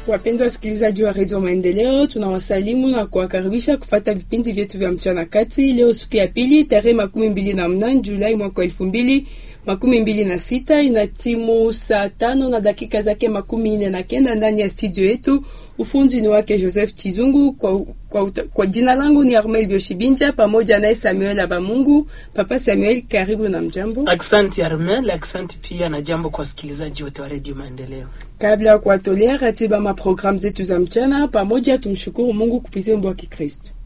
Wapenzi wasikilizaji wa redio Maendeleo, tunawasalimu na kuwakaribisha kufata vipindi vyetu vya mchana kati. Leo siku ya pili, tarehe makumi mbili na mnane Julai mwaka wa elfu mbili makumi mbili na sita ina timu saa tano na dakika zake makumi nne na kenda ndani ya studio yetu. Ufundi ni wake Joseph Chizungu. Kwa, kwa, kwa jina langu ni Armel Bioshibinja pamoja naye Samuel Abamungu. Papa Samuel, karibu na mjambo. Aksanti Armel, aksanti pia na jambo kwa wasikilizaji wote wa redio Maendeleo. Kabla ya kuwatolea ratiba maprogramu zetu za mchana pamoja, tumshukuru Mungu kupitia wimbo wa Kikristo.